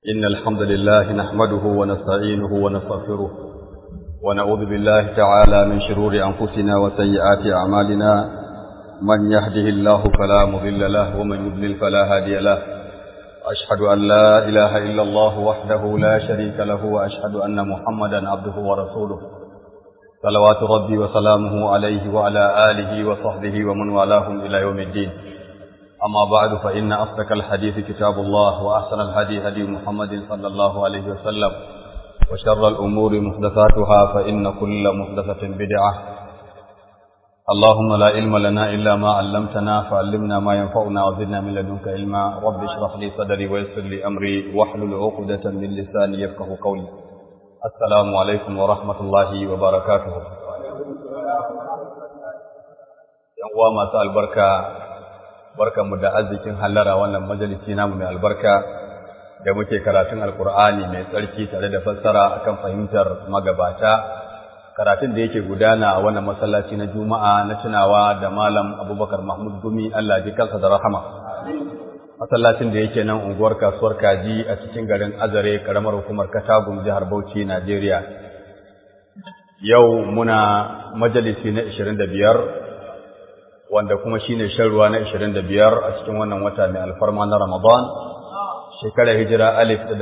إن الحمد لله نحمده ونستعينه ونستغفره ونعوذ بالله تعالى من شرور أنفسنا وسيئات أعمالنا من يهده الله فلا مضل له ومن يضلل فلا هادي له أشهد أن لا إله إلا الله وحده لا شريك له وأشهد أن محمدا عبده ورسوله صلوات ربي وسلامه عليه وعلى آله وصحبه ومن والاهم إلى يوم الدين أما بعد فإن أصدق الحديث كتاب الله وأحسن الهدي هدي محمد صلى الله عليه وسلم وشر الأمور محدثاتها فإن كل محدثة بدعة اللهم لا علم لنا إلا ما علمتنا فعلمنا ما ينفعنا وزدنا من لدنك علما رب اشرح لي صدري ويسر لي أمري واحلل عقدة من لساني يفقه قولي السلام عليكم ورحمة الله وبركاته يوم مساء البركة barkanmu da arzikin hallara wannan majalisi namu mai albarka da muke karatun alkur'ani mai tsarki tare da fassara akan fahimtar magabata karatun da yake gudana a wannan masallaci na juma'a na tunawa da malam abubakar mahmud gumi allah ji kansa da rahama masallacin da yake nan unguwar kasuwar kaji a cikin garin azare karamar hukumar katagum jihar bauchi najeriya yau muna majalisi na 25 wanda kuma shine shan ruwa na 25 a cikin wannan wata mai alfarma na Ramadan shekarar hijira alif da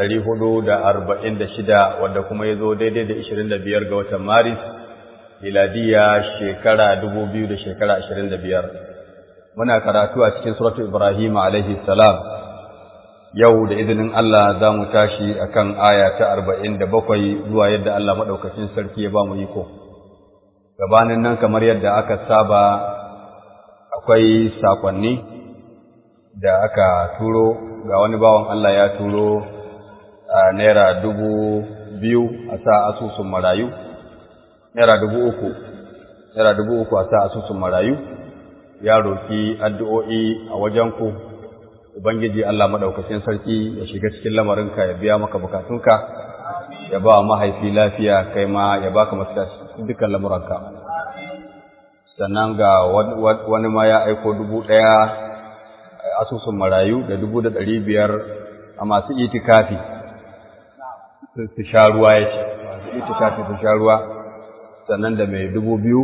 446 wanda kuma yazo daidai da 25 ga watan Maris miladiya shekara 2000 da shekara 25 muna karatu a cikin suratu Ibrahim alaihi salam yau da izinin Allah za mu tashi akan aya ta 47 zuwa yadda Allah madaukakin sarki ya ba mu iko gabanin nan kamar yadda aka saba akwai sakonni da aka turo ga wani bawan Allah ya turo a naira dubu biyu a sa asusun marayu naira dubu uku naira dubu uku a sa asusun marayu ya roki addu'o'i a wajenku ubangiji Allah maɗaukacin sarki ya shiga cikin lamarinka ya biya maka bukatunka ya ba mahaifi lafiya kai ma ya baka masu dukkan lamuranka sannan ga wani ma ya aiko dubu ɗaya asusun marayu da dubu da ɗari biyar a masu itikafi su sha ruwa ya ce masu itikafi su sha ruwa sannan da mai dubu biyu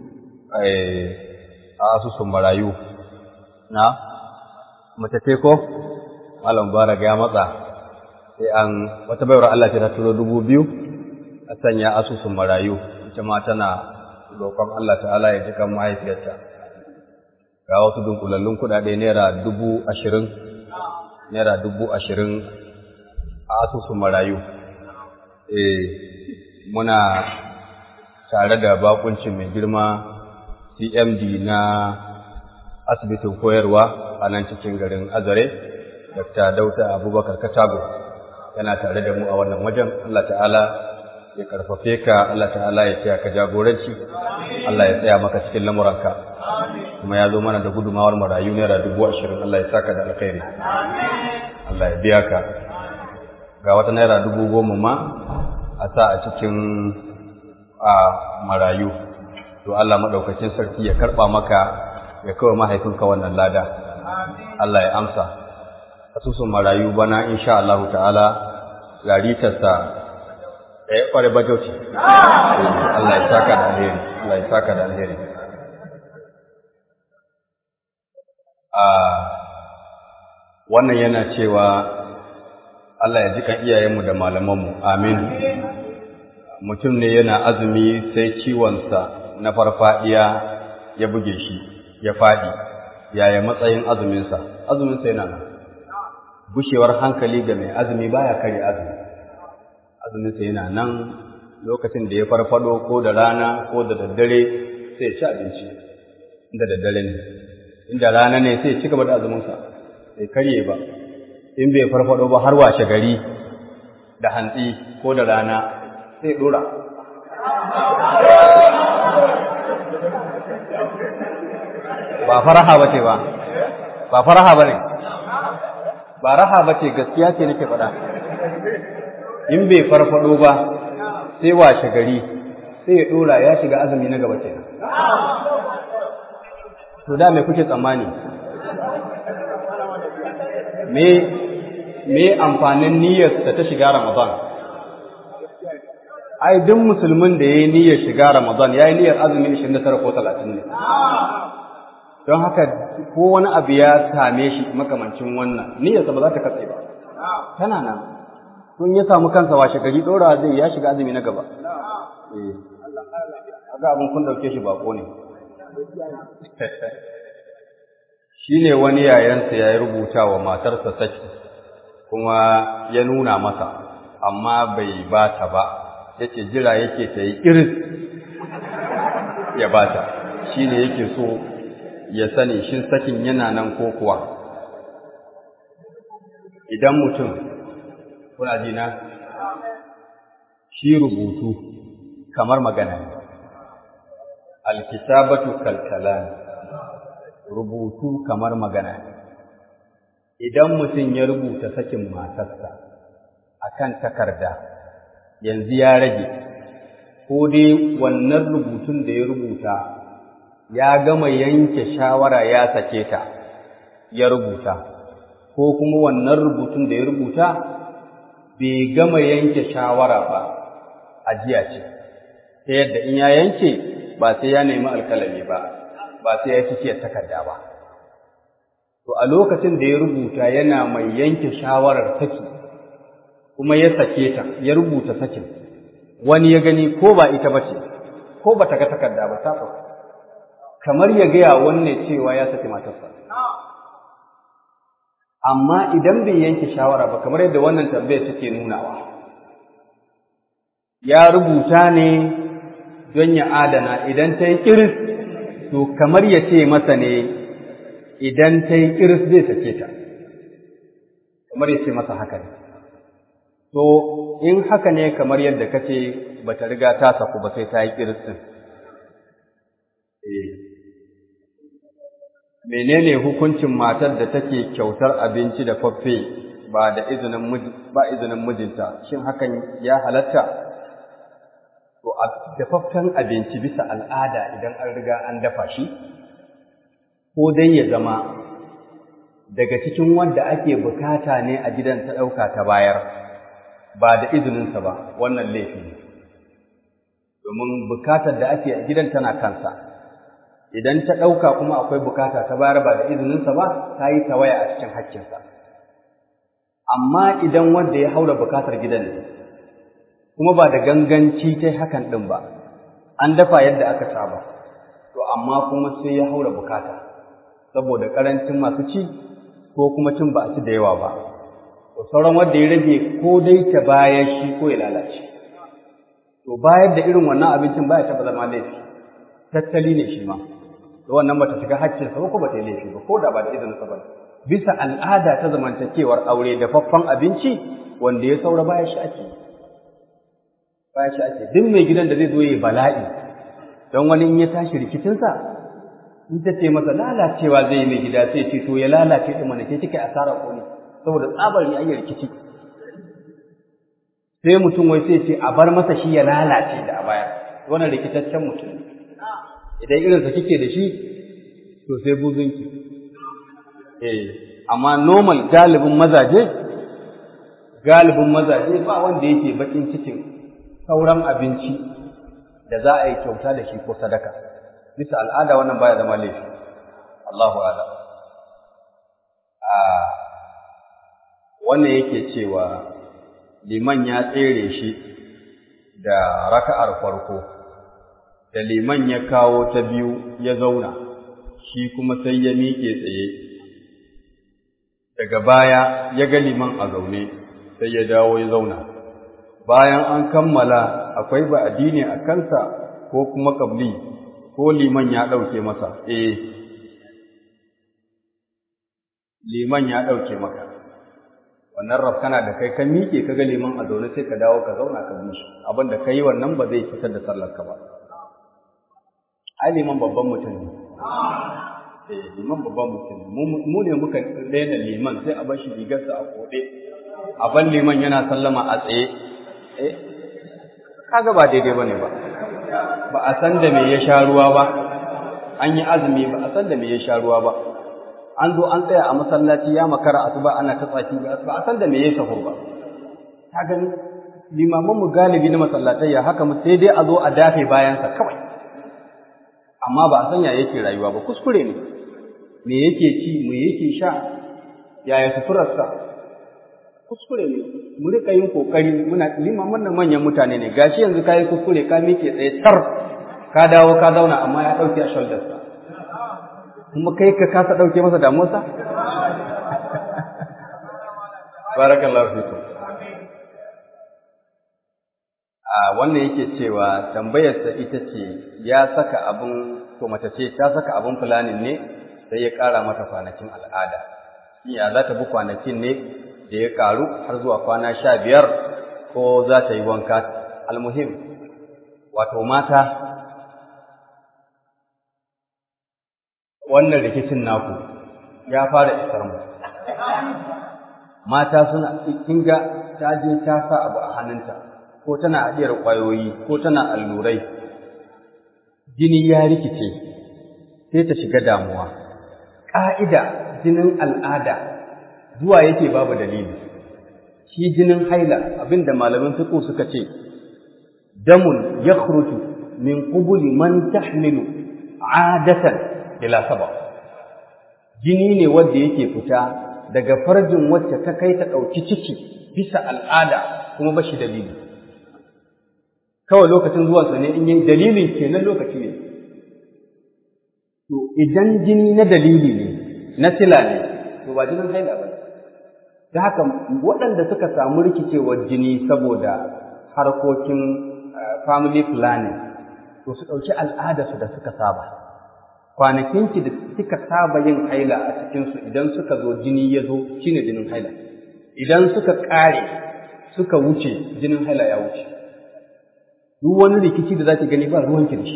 a asusun marayu na mace ko malam bara ya matsa sai an wata baiwar Allah ce ta turo dubu biyu a sanya asusun marayu ita ma tana roƙon Allah ta'ala ya jikan mahaifiyarta ga wasu dunkulallun kuɗaɗe naira dubu ashirin naira dubu ashirin a asusun marayu eh muna tare da bakuncin mai girma cmd na asibitin koyarwa a nan cikin garin azare dr dauta abubakar katago yana tare da mu a wannan wajen Allah ta'ala ya karfafe ka Allah ta'ala ya tsaya ka jagoranci Allah ya tsaya maka cikin lamuranka kuma ya zo mana da gudumawar marayu naira dubu ashirin Allah ya saka da alkhairi Allah ya biya ka ga wata naira dubu goma ma a sa a cikin a marayu to Allah maɗaukacin sarki ya karɓa maka ya kawo mahaifinka wannan lada Allah ya amsa asusun marayu bana insha Allah ta'ala laritarsa eh kware bajauci Allah ya saka da alheri Allah ya saka da alheri ah wannan yana cewa Allah ya ji kan iyayenmu da malamanmu amin mutum ne yana azumi sai ciwonsa na farfadiya ya buge shi ya fadi yaya matsayin azuminsa azuminsa yana nan gushewar hankali ga mai azumi baya kare azumi azuminsa yana nan lokacin da ya farfado ko da rana ko da daddare sai ci abinci inda daddare ne inda rana ne sai ci gaba da azuminsa sai karye ba in bai farfado ba har washe gari da hantsi ko da rana sai dora ba faraha ba ce ba ba faraha ba ne ba raha ba ce gaskiya ce nake faɗa in bai farfado ba sai washe gari sai ya ɗora ya shiga azumi na gaba kenan to da me kuke tsammani me me amfanin niyyar da ta shiga Ramadan ai duk musulmin da yayi niyyar shiga Ramadan yayi niyyar azumi 29 ko 30 ne don haka ko wani abu ya same shi makamancin wannan niyyarsa ba za ta katse ba tana nan tun ya samu kansa washe gari dora zai ya shiga azumi na gaba eh ga abin kun dauke shi bako ne shine wani yayansa ya rubuta wa matarsa saki kuma ya nuna masa amma bai bata ba yace jira yake ta yi iris ya bata shine yake so ya sani shin sakin yana nan ko kuwa idan mutum kuna ji na shi rubutu kamar magana ne alkitabatu kalkalan rubutu kamar magana ne idan mutum ya rubuta sakin matarsa akan takarda yanzu ya rage ko dai wannan rubutun da ya rubuta ya gama yanke shawara ya sake ta ya rubuta ko kuma wannan rubutun da ya rubuta bai gama yanke shawara ba ajiya ce ta yadda in ya yanke ba sai ya nemi alkalami ba ba sai ya cike takarda ba to a lokacin da ya rubuta yana mai yanke shawarar saki kuma ya sake ta ya rubuta sakin wani ya gani ko ba ita bace ko ba ta ga takarda ba ta faru kamar ya gaya wanne cewa ya saki matarsa. Amma idan bai yanke shawara ba, kamar yadda wannan tambayar take nunawa, ya rubuta ne don ya adana idan ta yi ƙiris, to kamar ya ce masa ne idan ta yi ƙiris zai sake ta, kamar ya ce masa haka ne. To, in haka ne kamar yadda ka ce ba ta riga ta saku ba sai ta yi ƙiris ɗin. menene hukuncin matar da take kyautar abinci da faffe ba da izinin ba izinin mijinta shin hakan ya halatta to dafaffen abinci bisa al'ada idan an riga an dafa shi ko dai ya zama daga cikin wanda ake bukata ne a gidan ta ɗauka ta bayar ba da izininsa ba wannan laifi ne domin bukatar da ake a gidan tana kansa idan ta ɗauka kuma akwai bukata ta bayar ba da izininsa ba ta yi tawaya a cikin haƙƙinsa amma idan wanda ya haura bukatar gidan ne kuma ba da ganganci ta hakan ɗin ba an dafa yadda aka saba to amma kuma sai ya haura bukata saboda ƙarancin masu ci ko kuma cin ba a ci da yawa ba to sauran wanda ya rage ko dai ta bayar shi ko ya lalace to bayar da irin wannan abincin baya taɓa zama laifi tattali ne shi ma da wannan bata shiga haƙƙinsa ba ko bata yi laifi ba ko da ba da izinin sa ba bisa al'ada ta zamantakewar aure da faffan abinci wanda ya saura baya shi ake baya shi ake duk mai gidan da zai zo yi bala'i don wani in ya tashi rikicinsa in ta ce masa lalacewa zai yi mai gida sai ce to ya lalace din mana ke kike asara ko ne saboda tsabar ya yi rikici sai mutum wai sai ce a bar masa shi ya lalace da a baya wannan rikitaccen mutum idan irinsa kike da shi to sai buzunki eh amma normal galibin mazaje galibin mazaje ba wanda yake bakin cikin sauran abinci da za a yi kyauta da shi ko sadaka bisa al'ada wannan baya zama laifi Allahu a'lam a wannan yake cewa liman ya tsere shi da raka'ar farko da liman ya kawo ta biyu ya zauna shi kuma sai ya miƙe tsaye daga baya ya ga liman a zaune sai ya dawo ya zauna bayan an kammala akwai ba addini a kansa ko kuma kabli ko liman ya ɗauke masa eh liman ya ɗauke maka wannan rafkana da kai ka miƙe ka ga liman a zaune sai ka dawo ka zauna ka bi shi abin da ka yi wannan ba zai fitar da sallar ka ba ai liman babban mutum ne eh liman babban mutum ne mu ne muka daina liman sai a bar shi rigarsa a koɗe a ban liman yana sallama a tsaye eh kaga ba daidai bane ba ba a san da me ya sha ruwa ba an yi azumi ba a san da me ya sha ruwa ba an zo an tsaya a masallaci ya makara asuba ana ta tsaki ba a san da me yayi sahur ba ka gani limaman mu galibi na masallatai ya haka mu sai dai a zo a dafe bayansa kawai amma ba a san ya yake rayuwa ba kuskure ne me yake ci me yake sha yaya suturarsa kuskure ne mu rika yin kokari muna limaman nan manyan mutane ne gashi yanzu kai kuskure ka miƙe tsaye tar ka dawo ka zauna amma ya dauke a shoulders kuma kai ka kasa dauke masa damuwarsa barakallahu fikum a wannan yake cewa tambayarsa ita ce ya saka abin to mace ce ta saka abin fulanin ne sai ya ƙara mata kwanakin al'ada ya za ta bi kwanakin ne da ya ƙaru har zuwa kwana sha biyar ko za ta yi wanka almuhim wato mata wannan rikicin naku ya fara isar mu mata suna kinga ta je ta sa abu a hannunta ko tana haɗiyar ƙwayoyi ko tana allurai jini ya rikice sai ta shiga damuwa ƙa'ida jinin al'ada zuwa yake babu dalili shi jinin haila abinda malamin fiqh suka ce damun yakhruju min qubuli man tahmilu adatan ila sabab jini ne wanda yake fita daga farjin wacce ta kai ta ɗauki ciki bisa al'ada kuma ba shi dalili kawai lokacin zuwansa ne in yin dalilin kenan lokaci ne to idan jini na dalili ne na sila ne to ba jinin haila ba da haka waɗanda suka samu rikicewar jini saboda harkokin family planning to su ɗauki al'adarsu da suka saba kwanakinki da suka saba yin haila a cikinsu idan suka zo jini ya zo shine jinin haila idan suka ƙare suka wuce jinin haila ya wuce duk wani rikici da zaki gani ba ruwanki da shi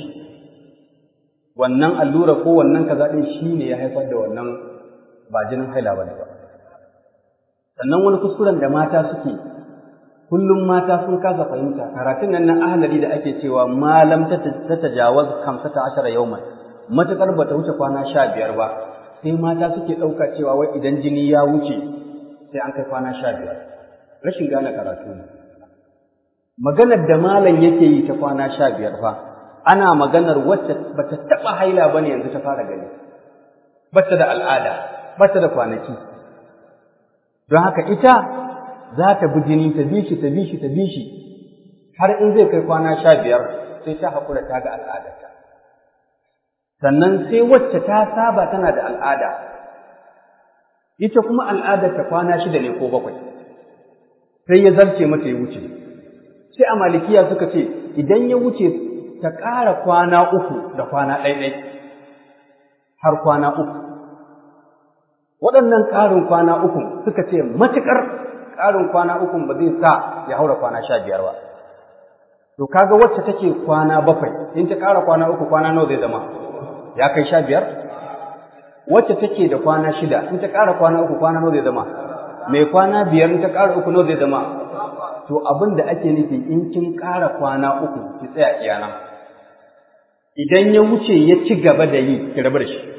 wannan allura ko wannan kaza din shine ya haifar da wannan ba jinin haila bane ba sannan wani kuskuren da mata suke kullum mata sun kasa fahimta karatun nan na ahlali da ake cewa malam ta tajawaz 15 yawman matakar bata wuce kwana 15 ba sai mata suke dauka cewa wai idan jini ya wuce sai an kai kwana 15 rashin gane karatu ne maganar da malam yake yi ta kwana 15 fa ana maganar wacce bata taba haila bane yanzu ta fara gani bata da al'ada bata da kwanaki don haka ita za ta bi jini ta bi shi ta bi shi ta bi shi har in zai kai kwana sha biyar sai ta haƙura ta ga al'adarta sannan sai wacce ta saba tana da al'ada ita kuma al'adarta kwana shida ne ko bakwai sai ya zarce mata ya wuce sai a malikiya suka ce idan ya wuce ta ƙara kwana uku da kwana ɗaiɗai har kwana uku waɗannan ƙarin kwana uku suka ce matuƙar ƙarin kwana uku ba zai sa ya haura kwana sha biyar ba to kaga wacce take kwana bakwai in ta ƙara kwana uku kwana nawa zai zama ya kai sha biyar wacce take da kwana shida in ta ƙara kwana uku kwana nawa zai zama mai kwana biyar in ta ƙara uku nawa zai zama to abin da ake nufi in kin ƙara kwana uku ki tsaya iyana idan ya wuce ya ci gaba da yi ki rabu da shi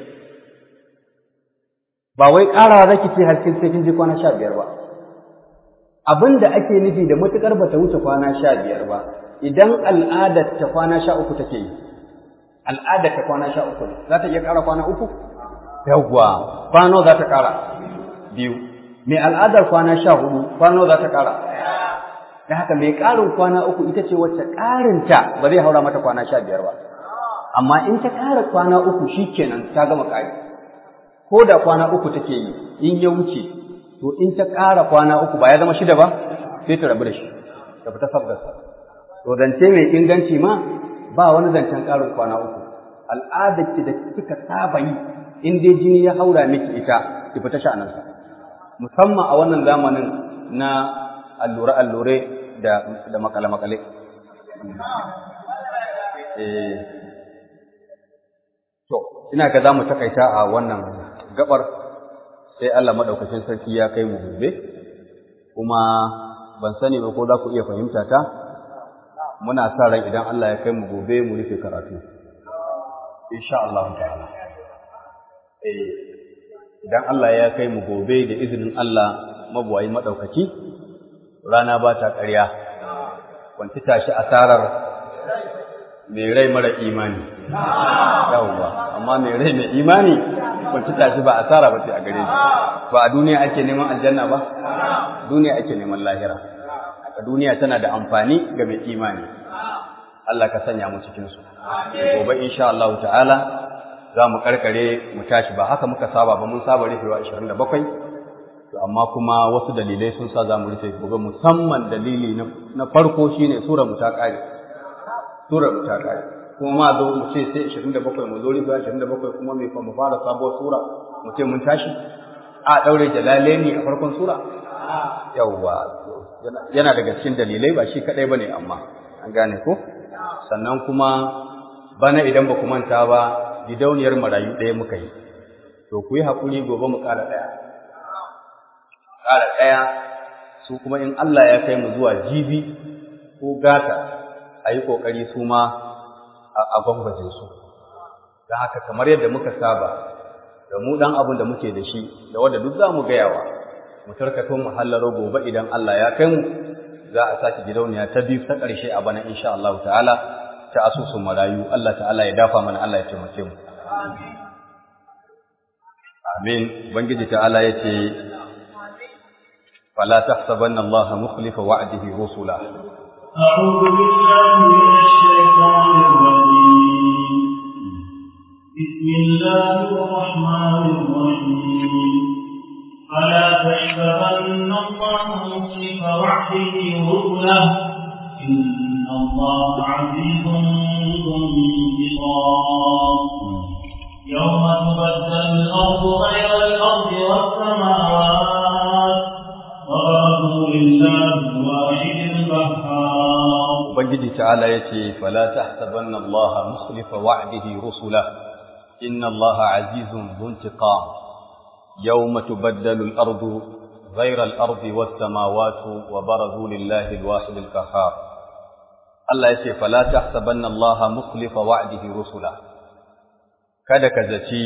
ba wai ƙarawa zaki ce har sai kin je kwana sha biyar ba abin da ake nufi da matuƙar bata wuce kwana sha biyar ba idan al'adar ta kwana sha uku take yi al'adar ta kwana sha uku ne za ta iya ƙara kwana uku yawwa kwano za ta ƙara biyu mai al'adar kwana sha hudu kwano za ta ƙara da haka mai ƙarin kwana uku ita ce wacce ƙarinta ba zai haura mata kwana sha biyar ba amma in ta ƙara kwana uku shi kenan ta gama ƙari ko da kwana uku take yi in ya wuce to in ta ƙara kwana uku ba ya zama shida ba sai ta rabu da shi ta fita sabgarsa to zance mai inganci ma ba wani zancen ƙarin kwana uku al'adar ki da kika saba yi in dai jini ya haura miki ita ki fita sha'anarsa musamman a wannan zamanin na allure allure da da makale makale eh to ina ga zamu takaita a wannan gabar sai Allah madaukakin sarki ya kai mu gobe kuma ban sani ba ko za ku iya fahimta ta muna sa ran idan Allah ya kai mu gobe mu rufe karatu insha Allah ta'ala eh idan Allah ya kai mu gobe da izinin Allah mabuwayi maɗaukaki rana ba ta ƙarya kwanci tashi asarar mai rai mara imani yawwa amma mai rai mai imani kwanci tashi ba asara ba ce a gare shi ba a duniya ake neman aljanna ba duniya ake neman lahira a duniya tana da amfani ga mai imani Allah ka sanya mu cikin su gobe insha Allah ta'ala za mu karkare mu tashi ba haka muka saba ba mun saba rufewa 27 to amma kuma wasu dalilai sun sa za mu rufe gobe musamman dalili na farko shine sura mu ta kare sura mu ta kare kuma ma zo mu ce sai 27 mu zo rufewa 27 kuma me fa mu fara sabuwar sura mu ce mun tashi a daure jalalaini a farkon sura yawwa yana daga cikin dalilai ba shi kadai bane amma an gane ko sannan kuma bana idan ba ku manta ba gidauniyar marayu ɗaya muka yi to ku yi haƙuri gobe mu ƙara ɗaya ƙara ɗaya su kuma in Allah ya kai mu zuwa jibi ko gata a yi ƙoƙari su ma a gwangwaje su don haka kamar yadda muka saba da mu ɗan abin da muke da shi da wadda duk za mu gayawa mu tarkato mu hallaro gobe idan Allah ya kai mu za a sake gidauniya ta biyu ta ƙarshe a bana insha Allah ta'ala ta asusun marayu Allah ta'ala ya dafa mana Allah ya taimake mu amin ubangiji ta'ala yace fala tahsabanna Allah mukhlifa wa'dihi rusula أعوذ بالله من الشيطان الرجيم بسم الله الرحمن الرحيم فلا تحسبن الله مخلف وعده رسله إن الله عزيز ذو انتقام يوم تبدل الأرض غير الأرض والسماوات وبرزوا لله الواحد القهار ubangiji ta'ala yace fala tahsabanna Allah mukhlifa wa'dihi rusula inna Allah azizun dhu intiqam yawma tubaddalu al-ardu ghayra al-ardi was-samawati wa barazu lillahi al-wahid al-qahhar Allah yace fala tahsabanna Allah mukhlifa wa'dihi rusula kada ka zaci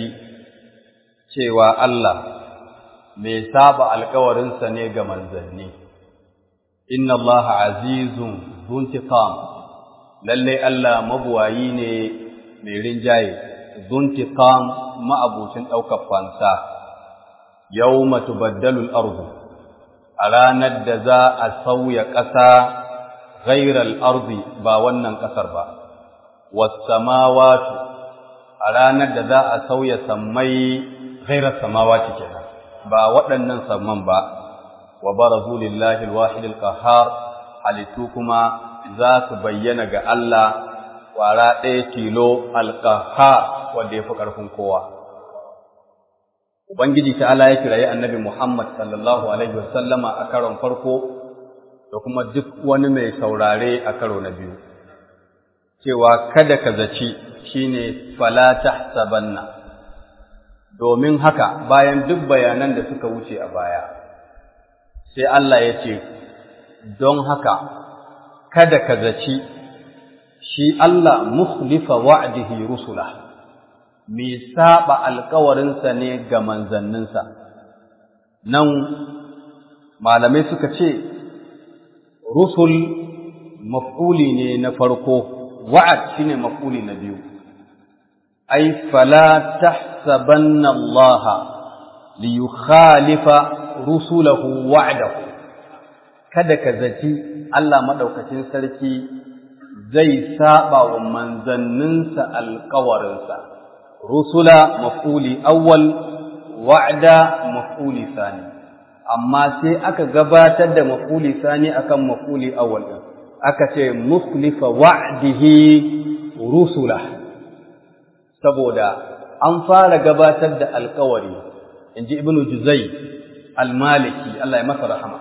cewa Allah mai saba alkawarinsa ne ga manzanni inna Allah azizun zuntiqam lalle Allah mabuwayi ne mai rinjaye zuntiqam ma'abucin ɗaukar fansa yawma tubaddalu al-ardu a ranar da za a sauya ƙasa ghairal ardi ba wannan ƙasar ba was samawati a ranar da za a sauya sammai ghairar samawati kenan ba waɗannan samman ba wa barazu lillahi alwahid alqahhar halittu kuma za su bayyana ga Allah kwara ɗaya tilo alqahhar wanda yafi ƙarfin kowa ubangiji ta'ala ya kirayi annabi Muhammad sallallahu alaihi wasallama a karon farko da kuma duk wani mai saurare a karo na biyu cewa kada ka zaci shine fala tahsabanna domin haka bayan duk bayanan da suka wuce a baya sai Allah ya ce don haka kada ka zaci shi Allah mukhlifa wa'dihi rusula mai saba alkawarinsa ne ga manzanninsa nan malamai suka ce rusul maf'uli ne na farko wa'ad shine maf'uli na biyu ai fala tahsabanna Allah li yukhalifa rusulahu wa'dahu kada ka zaci Allah madaukakin sarki zai saba wa manzanninsa alƙawarinsa rusula maf'uli awwal wa'da maf'uli sani amma sai aka gabatar da maf'uli sani akan maf'uli awwal din aka ce mukhlifa wa'dihi rusula saboda an fara gabatar da alkawari inji ibnu juzai al-maliki Allah ya masa rahama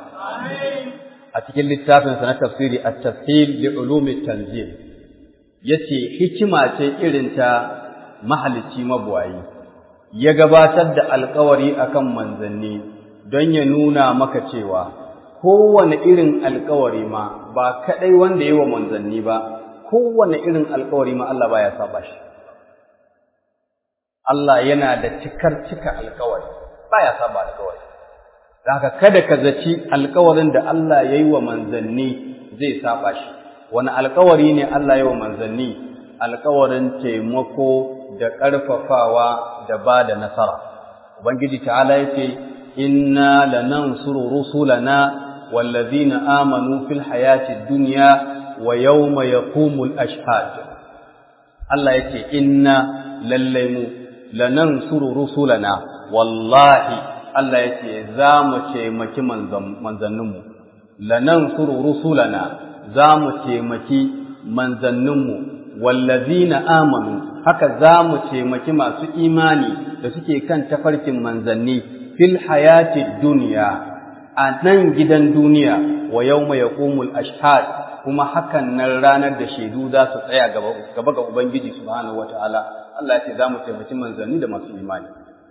a cikin littafin sa na tafsiri at-tafsir li ulumi tanzil yace hikima ce irin ta mahalicci mabuwayi ya gabatar da alkawari akan manzanni don ya nuna maka cewa kowane irin alkawari ma ba kadai wanda yi wa manzanni ba kowane irin alkawari ma Allah baya saba shi Allah yana da cikar cika alkawari baya saba alƙawari haka kada ka zaci alƙawarin da Allah ya yi wa manzanni zai saba shi wani alƙawari ne Allah ya yi wa manzanni alƙawarin taimako da ƙarfafawa da ba da nasara ubangiji ta'ala yace inna lanansuru rusulana wallazina amanu fil hayati dunya wa yawma yaqumul ashhad Allah yace inna lallai mu lanansuru rusulana wallahi Allah yace za mu taimaki manzanninmu lanansuru rusulana za mu taimaki manzanninmu wallazina amanu haka za mu taimaki masu imani da suke kan tafarkin manzanni fil hayati duniya a nan gidan duniya wa yawma yaqumul ashhad kuma hakan nan ranar da shaidu za su tsaya gaba ga ubangiji subhanahu wataala Allah ya ce za mu taimaki manzanni da masu imani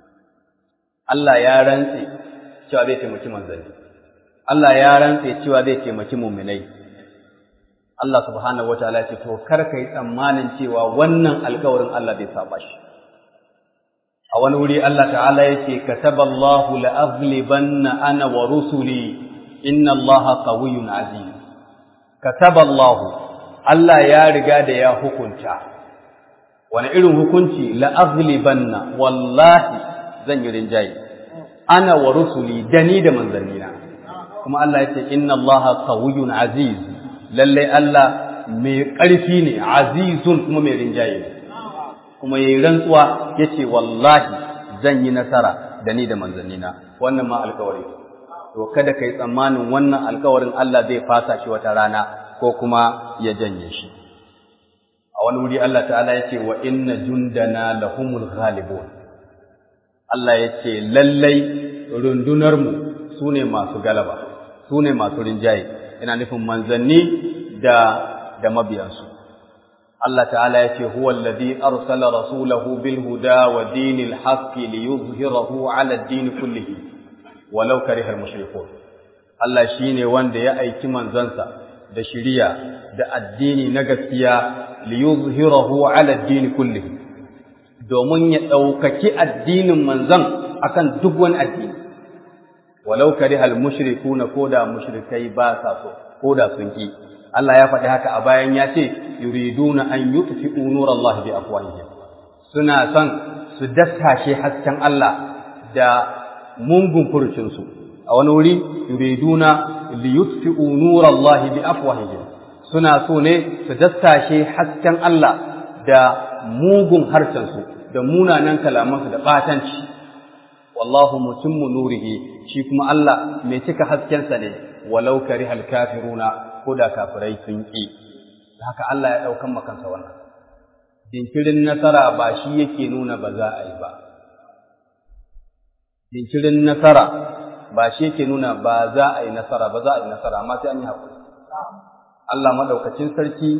Allah ya rantse cewa zai taimaki manzanni Allah ya rantse cewa zai taimaki mu'minai Allah subhanahu wataala ce to kar kai tsammanin cewa wannan alƙawarin Allah zai saba shi a wani wuri Allah ta'ala yake kataballahu la'aghlibanna ana wa rusuli inna Allaha qawiyyun aziz kataballahu Allah ya riga da ya hukunta wani irin hukunci la'aghlibanna wallahi zan yi rinjaye ana wa rusuli dani da manzannina kuma Allah yace inna Allaha qawiyyun aziz lallai Allah mai ƙarfi ne azizun kuma mai rinjaye ne kuma yayi rantsuwa yace wallahi zan yi nasara da ni da manzannina wannan ma alƙawari to kada kai tsammanin wannan alƙawarin Allah zai fasa shi wata rana ko kuma ya janye shi a wani wuri Allah ta'ala yace wa inna jundana lahumul ghalibun Allah yace lallai rundunar mu sune masu galaba sune masu rinjaye ina nufin manzanni da da mabiyansu Allah ta'ala ya ce huwa alladhi arsala rasulahu bil huda wa dinil haqqi liyuzhirahu 'ala ad-din kullihi walau karihal mushrikun Allah shine wanda ya aiki manzansa da shiriya da addini na gaskiya liyuzhirahu 'ala ad-din kullihi domin ya ɗaukaki addinin manzan akan duk wani addini walau karihal mushrikuna koda mushrikai ba sa so koda sun ki Allah ya faɗi haka a bayan ya ce yuriduna an yutfi'u nurallahi bi afwahihim suna son su dastashe hasken Allah da mungun furucin su a wani wuri yuriduna li yutfi'u nurallahi bi afwahihim suna so ne su dastashe hasken Allah da mugun harshen su da munanan kalamansu da batanci wallahu mutimmu nurihi shi kuma Allah mai cika haskensa ne walau karihal kafiruna ko da kafirai sun ƙi haka Allah ya ɗaukan makansa wannan jinkirin nasara ba shi yake nuna ba za a yi ba jinkirin nasara ba shi yake nuna ba za a yi nasara ba za a yi nasara amma sai an yi haƙuri Allah maɗaukacin sarki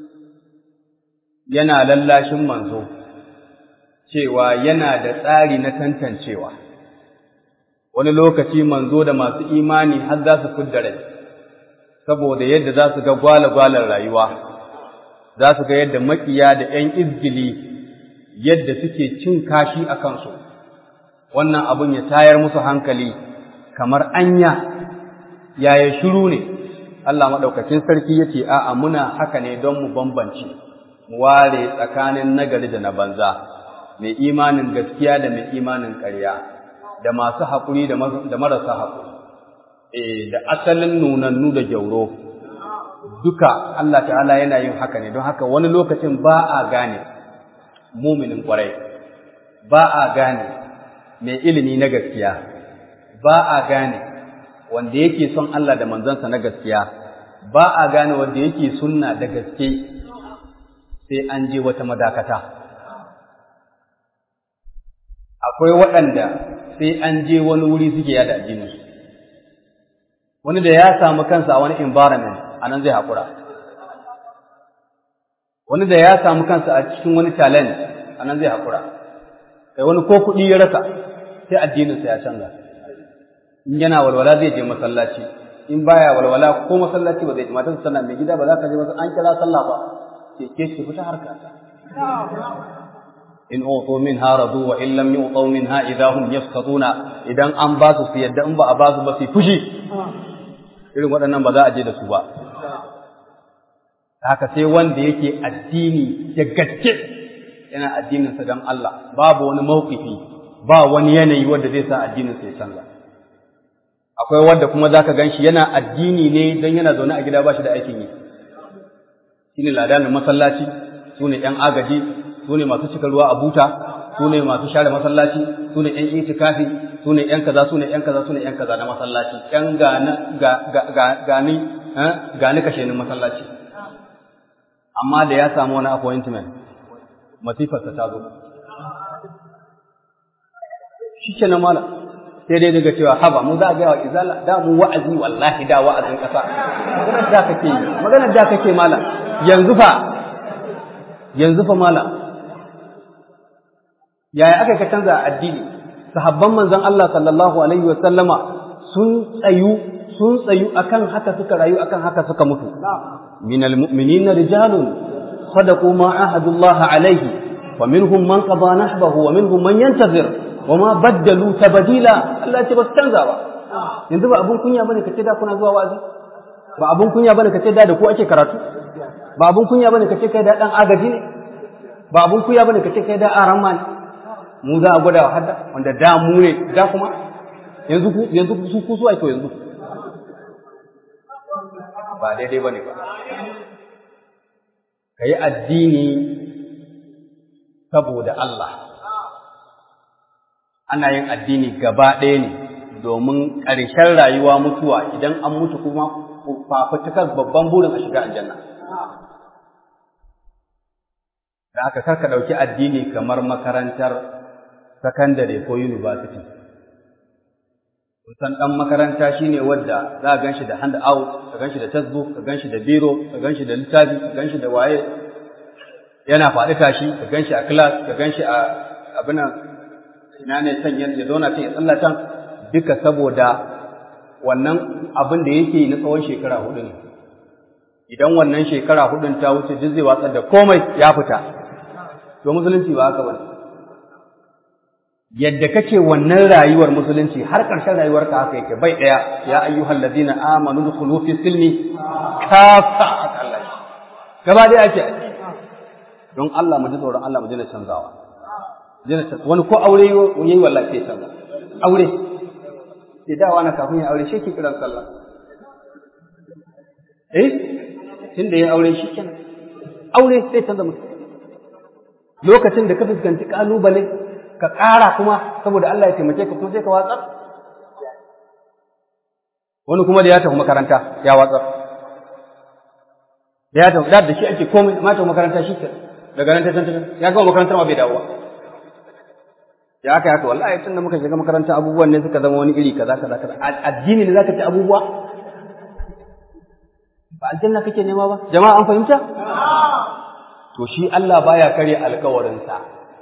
yana lallashin manzo cewa yana da tsari na tantancewa wani lokaci manzo da masu imani har za su fidda rai saboda yadda za su ga gwale-gwalen rayuwa za su ga yadda makiya da ‘yan izgili yadda suke cin kashi a kansu wannan abin ya tayar musu hankali kamar anya yaya shiru ne Allah maɗaukacin sarki ya ce a'a muna haka ne don mu bambance mu ware tsakanin nagari da na banza mai imanin gaskiya da mai imanin ƙarya da masu haƙuri da marasa haƙuri da asalin nunannu da gyauro duka Allah ta'ala yana yin haka ne don haka wani lokacin ba a gane muminin kwarai ba a gane mai ilimi na gaskiya ba a gane wanda yake son Allah da manzansa na gaskiya ba a gane wanda yake sunna da gaske sai an je wata madakata akwai waɗanda sai an je wani wuri suke yada addininsu wani da ya samu kansa a wani environment a nan zai haƙura wani da ya samu kansa a cikin wani talent a nan zai haƙura kai wani ko kuɗi ya rasa sai addininsa ya canza in yana walwala zai je masallaci in baya walwala ko masallaci ba zai je matarsa tana mai gida ba za ka je masa an kira sallah ba ke ke ki fita harka ta in utu minha radu wa in lam yu'tu minha idahum yasqatuna idan an ba su su yadda in ba a ba su ba su fushi irin waɗannan ba za a je da su ba haka sai wanda yake addini da gaske yana addininsa don Allah babu wani mawkifi ba wani yanayi wanda zai sa addininsa ya canza akwai wanda kuma zaka ganshi yana addini ne don yana zaune a gida ba shi da aikin yi shine ladanin masallaci sune yan agaji sune masu cika ruwa a buta sune masu share masallaci sune yan itikafi sune yan kaza sune yan kaza sune yan kaza na masallaci yan gani gani gani kashe ni masallaci amma da ya samu wani appointment masifarsa ta zo shi ke nan mala sai dai daga cewa haba mu za a gaya wa izala da mu wa'azi wallahi da wa'azin ƙasa maganar da kake yi maganar da kake mala yanzu fa yanzu fa mala yaya aka ka canza addini sahabban manzon Allah sallallahu alaihi wa sallama sun tsayu sun tsayu akan haka suka rayu akan haka suka mutu من المؤمنين رجال صدقوا ما عاهدوا الله عليه ومنهم من قضى نحبه ومنهم من ينتظر وما بدلوا تبديلا Allah ce ba su canza ba yanzu ba abun kunya bane kace da kuna zuwa wazi ba abun kunya bane kace da da ku ake karatu ba abun kunya bane kace kai da dan agaji ne ba abun kunya bane kace kai da aran ne mu za a gwada wa hadda wanda da mu ne da kuma yanzu ku yanzu su ku su ake yanzu ba daidai bane ba ka yi addini saboda Allah ana yin addini gaba ɗaya ne domin ƙarshen rayuwa mutuwa idan an mutu kuma fafutukar babban burin a shiga aljanna da aka karka ɗauki addini kamar makarantar sakandare ko university san ɗan makaranta shine wadda za a gan shi da hand out ka gan shi da textbook ka gan shi da biro ka gan shi da littafi ka gan shi da waye yana faɗi tashi ka gan shi a class ka gan shi a abin ina ne can ya zauna can ya tsalla can duka saboda wannan abin da yake na tsawon shekara hudu ne idan wannan shekara hudun ta wuce duk zai watsar da komai ya fita to musulunci ba haka bane yadda kake wannan rayuwar musulunci har ƙarshen rayuwarka haka yake bai ɗaya ya ayyuhal ladina amanu dukhulu fi silmi kafa Allah gaba dai ake don Allah mu ji tsoron Allah mu ji canzawa wani ko aure yayi wallahi sai canza aure sai dawa na kafin ya aure shi ke kiran sallah eh tunda ya aure shi kenan aure sai canza mutum lokacin da ka fuskanci kalubale ka ƙara kuma saboda Allah ya taimake ka kuma sai ka watsar wani kuma da ya tafi makaranta ya watsar da ya tafi da shi ake komai ma tafi makaranta shi daga nan ta tantance ya gama makarantar ma bai dawo ya aka haka wallahi tun da muka shiga makaranta abubuwan ne suka zama wani iri kaza kaza kaza addini ne zaka ci abubuwa ba aljanna kake nema ba jama'a an fahimta to shi Allah baya kare alkawarinsa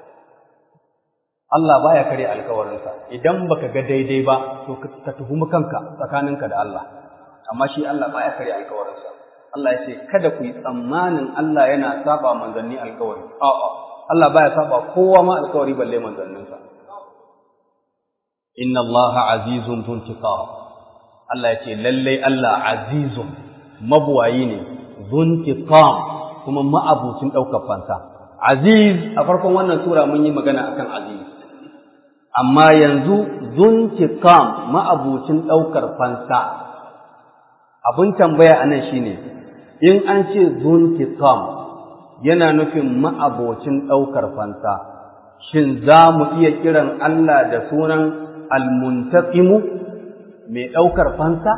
Allah baya kare alkawarinsa idan baka ga daidai ba to ka tuhumi kanka tsakaninka da Allah amma shi Allah baya kare alkawarinsa Allah ya ce kada ku yi tsammanin Allah yana saba manzanni alkawari a'a Allah baya saba kowa ma alkawari balle manzanninsa inna Allah azizun zuntiqam Allah ya ce lalle Allah azizun mabuwayi ne zuntiqam kuma ma'abucin ɗaukar fansa. Aziz a farkon wannan sura mun yi magana akan Aziz. Amma yanzu zuntiqam ma'abucin ɗaukar fansa. Abin tambaya a nan shine in an ce zuntiqam yana nufin ma'abocin ɗaukar fansa. Shin za mu iya kiran Allah da sunan almuntaqimu mai ɗaukar fansa?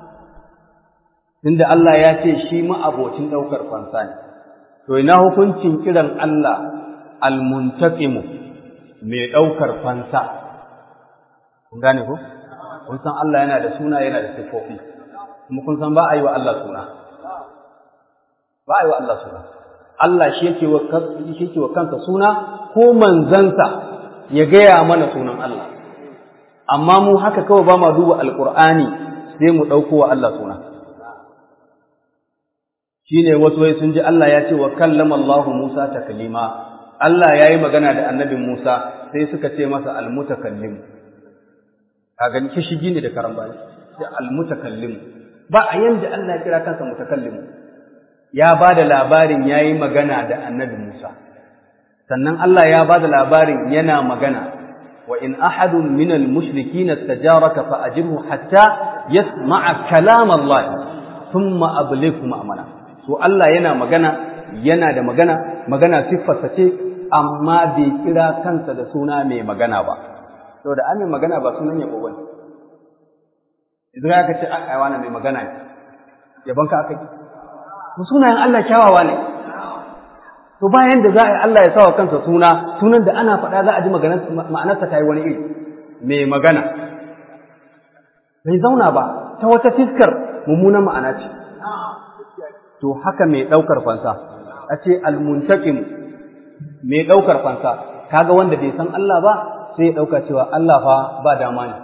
Tunda Allah ya ce shi ma'abocin ɗaukar fansa ne. to ina hukuncin kiran Allah almuntaqimu mai ɗaukar fansa kun gane ko kun san Allah yana da suna yana da sifofi kuma kun san ba a yi wa Allah suna ba a yi wa Allah suna Allah shi yake wa shi yake wa kansa suna ko manzansa ya gaya mana sunan Allah amma mu haka kawai ba ma duba alqur'ani sai mu ɗauko wa Allah suna shine wasu wai sun ji Allah ya ce wa kallama Allah Musa taklima Allah ya yi magana da annabi Musa sai suka ce masa almutakallim a gani kishigi ne da karambani sai almutakallim ba a yanda Allah ya kira kansa mutakallim ya ba da labarin ya yi magana da annabi Musa sannan Allah ya ba da labarin yana magana wa in ahadun min al-mushrikin istajaraka fa ajirhu hatta yasma'a kalam Allah thumma ablighu ma'amana to Allah yana magana yana da magana magana siffarsa ce amma bai kira kansa da suna mai magana ba saboda an mai magana ba sunan yabo bane idan aka ce ai wani mai magana ne yabon ka aka yi to sunayen Allah kyawawa ne to bayan da za a yi Allah ya sawa kansa suna sunan da ana faɗa za a ji ma'anarsa ta yi wani iri mai magana bai zauna ba ta wata fiskar mummunan ma'ana ce to haka mai ɗaukar fansa a ce almuntakim mai ɗaukar fansa kaga wanda bai san Allah ba sai ya ɗauka cewa Allah fa ba dama ne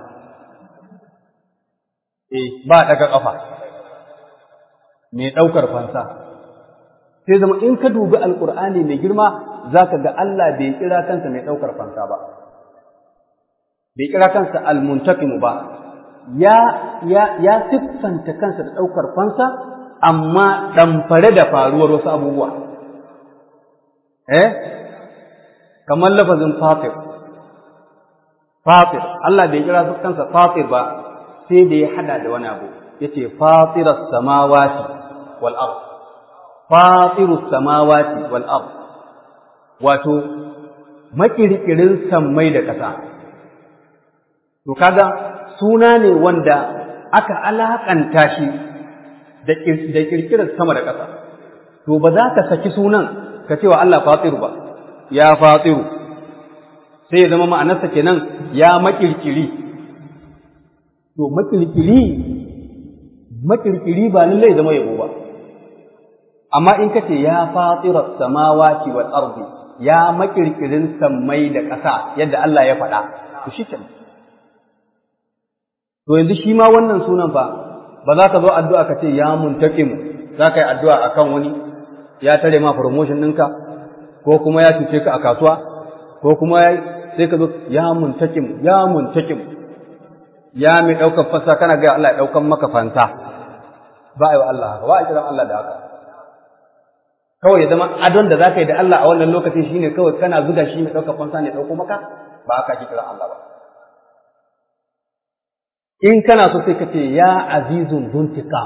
eh ba daga ƙafa mai ɗaukar fansa sai zama in ka dubi alƙur'ani mai girma za ka ga Allah bai kira kansa mai ɗaukar fansa ba bai kira kansa almuntakimu ba ya ya ya siffanta kansa da ɗaukar fansa amma ɗamfare da faruwar wasu abubuwa eh kamar lafazin fatir fatir Allah bai kira kansa fatir ba sai da ya hada da wani abu yace fatiras samawati wal ard fatirus samawati wal ard wato makirkirin sammai da ƙasa to kaga suna ne wanda aka alakanta shi da kirkirar sama da ƙasa to ba za ka saki sunan ka cewa Allah fatiru ba ya fatiru sai ya zama ma'anarsa kenan ya makirkiri to makirkiri makirkiri ba lallai zama yabo ba amma in kace ya fatira samawati wal ardi ya makirkirin sammai da ƙasa yadda Allah ya faɗa to shi kenan to yanzu shi ma wannan sunan fa ba za ka zo addu'a ka ce ya muntaqimu za ka yi addu'a akan wani ya tare ma promotion ɗinka ko kuma ya cuce ka a kasuwa ko kuma sai ka zo ya muntaqimu ya muntaqimu ya mai ɗaukar fasa kana ga Allah ya ɗaukan maka fanta ba a yi wa Allah haka ba a kiran Allah da haka kawai ya zama adon da za ka yi da Allah a wannan lokacin shine kawai kana zuga shi mai ɗaukar fansa ne ɗauko maka ba haka ake kiran Allah ba in kana so sai ka ce ya azizun zuntika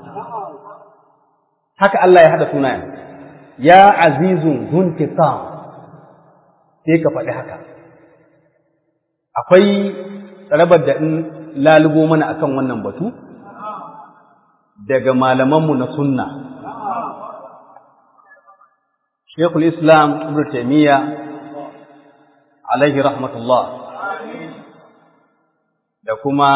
haka Allah ya haɗa sunayen ya azizun zuntika sai ka faɗi haka akwai tsarabar da in lalubo mana akan wannan batu daga malamanmu na sunna Sheikhul Islam Ibn Taymiyyah alaihi rahmatullah da kuma